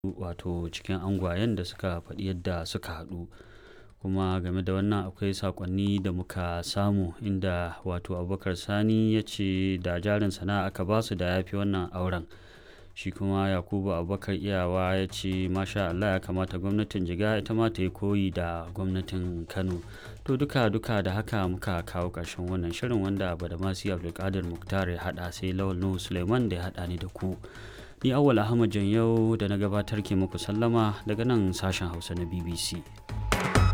wato cikin angwayen da suka faɗi yadda suka haɗu kuma game da wannan akwai sakonni da muka samu inda wato abubakar sani ya ce da jarin sana'a aka ba su da ya fi wannan auren shi kuma yakubu abubakar iyawa ya ce masha allah ya kamata gwamnatin jiga ita ma ta yi koyi da gwamnatin kano to duka duka da haka muka kawo ƙarshen wannan shirin wanda badamasi abdulkadir muktar ya haɗa sai lawal nuhu suleiman da ya haɗa ni da ku ni awwal ahmad yau da na gabatar ke muku sallama daga nan sashen hausa na bbc